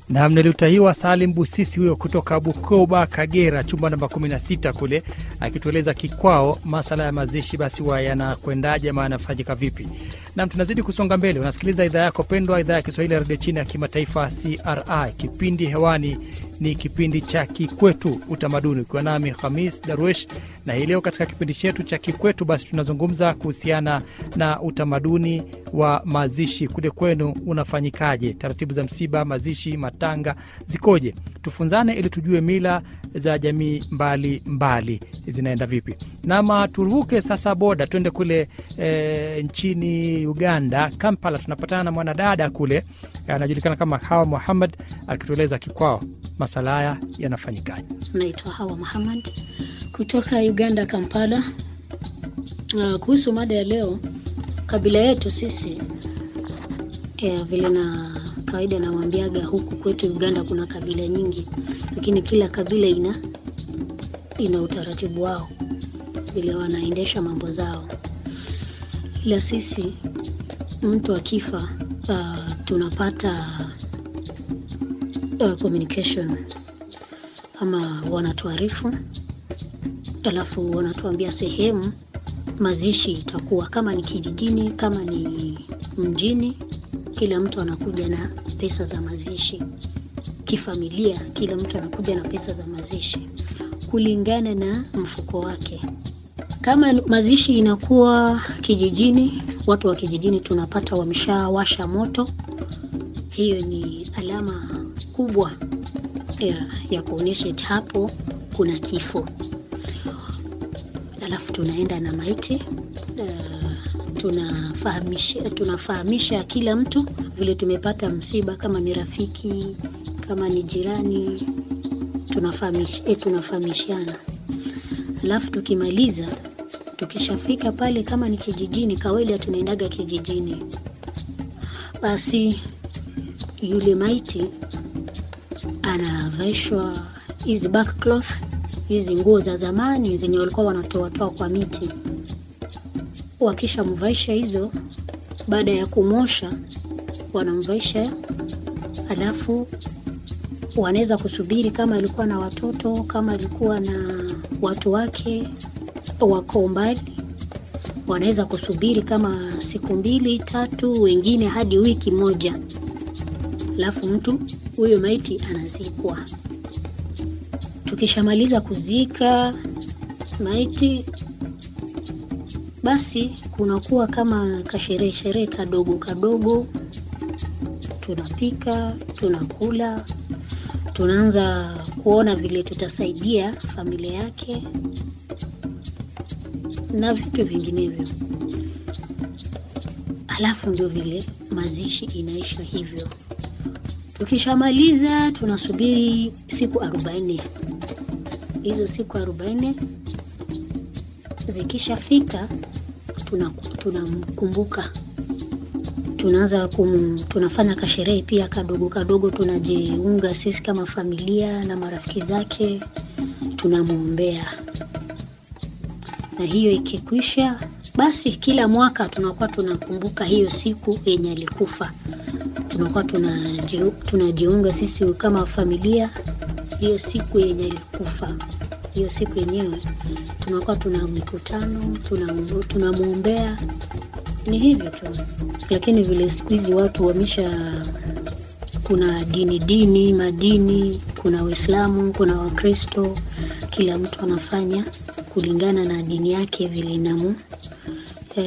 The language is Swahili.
Nam nilitahiwa Salim Busisi huyo kutoka Bukoba, Kagera, chumba namba 16 kule, akitueleza kikwao masala ya mazishi basi wa yanakwendaje ama yanafanyika vipi. Nam tunazidi kusonga mbele, unasikiliza idhaa yako pendwa, idhaa ya Kiswahili ya redio chini ya kimataifa CRI. Kipindi hewani ni kipindi cha Kikwetu Utamaduni, ukiwa nami Hamis Darwesh, na hii leo katika kipindi chetu cha Kikwetu basi tunazungumza kuhusiana na utamaduni wa mazishi kule kwenu unafanyikaje, taratibu za msiba, mazishi, matanga zikoje? Tufunzane ili tujue mila za jamii mbali mbali zinaenda vipi. Nama turuke sasa boda twende kule e, nchini Uganda, Kampala. Tunapatana na mwanadada kule anajulikana kama Hawa Muhammad akitueleza kikwao masala haya yanafanyikaje. Naitwa Hawa Muhammad kutoka Uganda, Kampala. Uh, kuhusu mada ya leo, kabila yetu sisi ya, vile na kawaida nawambiaga, huku kwetu Uganda kuna kabila nyingi, lakini kila kabila ina ina utaratibu wao vile wanaendesha mambo zao, ila sisi mtu akifa uh, tunapata uh, communication ama wanatuarifu, alafu wanatuambia sehemu mazishi itakuwa, kama ni kijijini, kama ni mjini, kila mtu anakuja na pesa za mazishi. Kifamilia, kila mtu anakuja na pesa za mazishi kulingana na mfuko wake. Kama mazishi inakuwa kijijini, watu wa kijijini tunapata wameshawasha moto. Hiyo ni alama kubwa ya, ya kuonyesha eti hapo kuna kifo. Alafu tunaenda na maiti uh, tunafahamisha, tunafahamisha kila mtu vile tumepata msiba, kama ni rafiki, kama ni jirani, tunafahamish, eh, tunafahamishana. Alafu tukimaliza, tukishafika pale, kama ni kijijini, kawaida tunaendaga kijijini, basi yule maiti anavaishwa hizi back cloth, hizi nguo za zamani zenye walikuwa wanatoatoa kwa miti. Wakishamvaisha hizo, baada ya kumosha, wanamvaisha, alafu wanaweza kusubiri kama alikuwa na watoto, kama alikuwa na watu wake wako mbali, wanaweza kusubiri kama siku mbili tatu, wengine hadi wiki moja, alafu mtu huyo maiti anazikwa. Tukishamaliza kuzika maiti, basi kunakuwa kama kasherehe sherehe kadogo kadogo, tunapika, tunakula, tunaanza kuona vile tutasaidia familia yake na vitu vinginevyo, alafu ndio vile mazishi inaisha hivyo. Tukishamaliza tunasubiri siku arobaini. Hizo siku arobaini zikishafika, tunamkumbuka tuna tunaanza kum, tunafanya kasherehe pia kadogo kadogo, tunajiunga sisi kama familia na marafiki zake, tunamwombea. Na hiyo ikikwisha, basi kila mwaka tunakuwa tunakumbuka hiyo siku yenye alikufa tunakuwa tunajiunga tunajiunga sisi kama familia hiyo siku yenye alikufa. Hiyo siku yenyewe tunakuwa tuna mikutano, tunamwombea, tuna ni hivyo tu. Lakini vile siku hizi watu wamesha, kuna dini dini madini, kuna Waislamu, kuna Wakristo, kila mtu anafanya kulingana na dini yake vile inamu